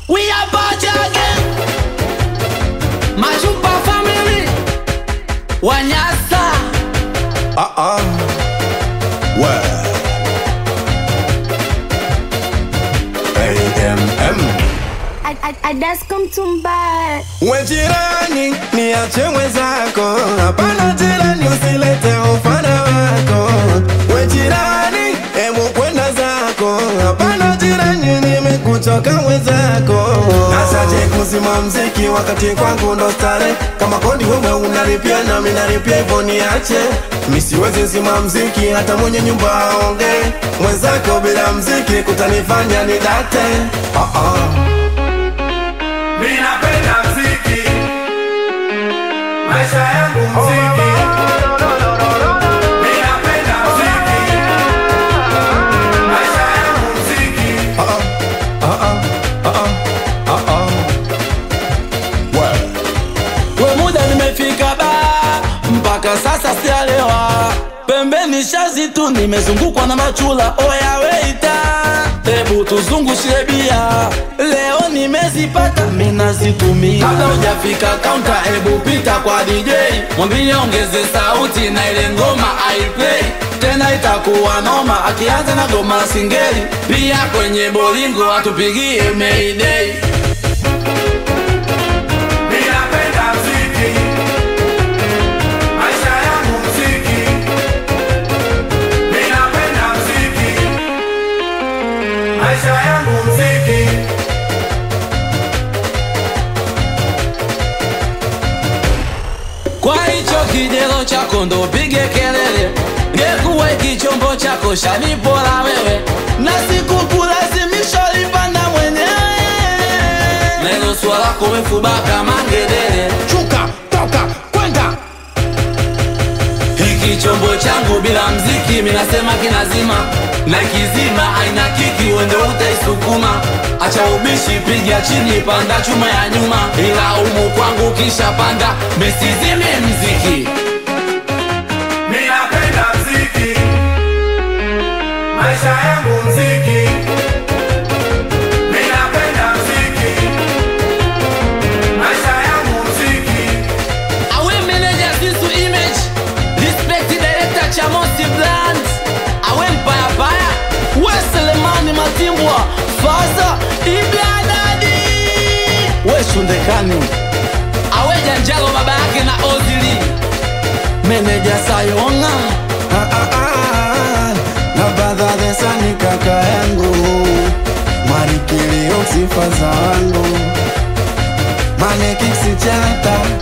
We are back again. Machupa family. Wanyasa. Ah ah. Well. AMM. Adasko mtumba We jirani, niache mwenzako. Hapana jirani, usilete ufana wako. We jirani, hebu kwenda zako. Hapana jirani, nimekuchoka mwenzako. Nasaje kuzima mziki wakati kwangu ndo stare. Kama kodi wewe unalipia na mimi nalipia hivyo niache. Mimi siwezi zima mziki hata mwenye nyumba aonge. Mwenzako bila mziki kutanifanya nidate. Ah ah. Mimi napenda mziki, maisha yangu mziki. Mimi napenda mziki, maisha yangu mziki. We muda nimefika ba mpaka sasa sialewa pembeni shazi tu nimezungukwa na machula oya weita hebu tuzungushie bia leo nimezipata minazitumia kabla hujafika kaunta hebu pita kwa DJ mwambie ongeze sauti na ile ngoma aiplay tena itakuwa noma akianza na goma la singeli pia kwenye bolingo atupigie mayday Mimi napenda mziki, maisha yangu mziki. Mimi napenda mziki, maisha yangu mziki. Kwa hicho kijelo chako ndo pige kelele, ngekuwa hiki chombo chako shanipola wewe, na sikukulazimisha lipanda mwenyewe. Neno swala lako mefuba kama ngedere, Chuka, toka, kwenda. hiki chombo changu bila mziki minasema kinazima, na kizima aina kiki wende utaisukuma. Acha ubishi, piga chini, panda chuma ya nyuma, ila umu kwangu kisha panda, misizime mziki Mimi napenda mziki, maisha yangu mziki. Mimi napenda mziki, maisha yangu mziki. Awe manager Zizu Image Respect director Chamosi Bland Awe mpaya paya We Selemani Matimbwa Faza Ibladadi We Shundekani Awe Janjalo baba yake na Ozili Manager Sayonga Ah, ah, ah. Na badha desa ni kaka yangu marikilio sifa za wangu manekisi chata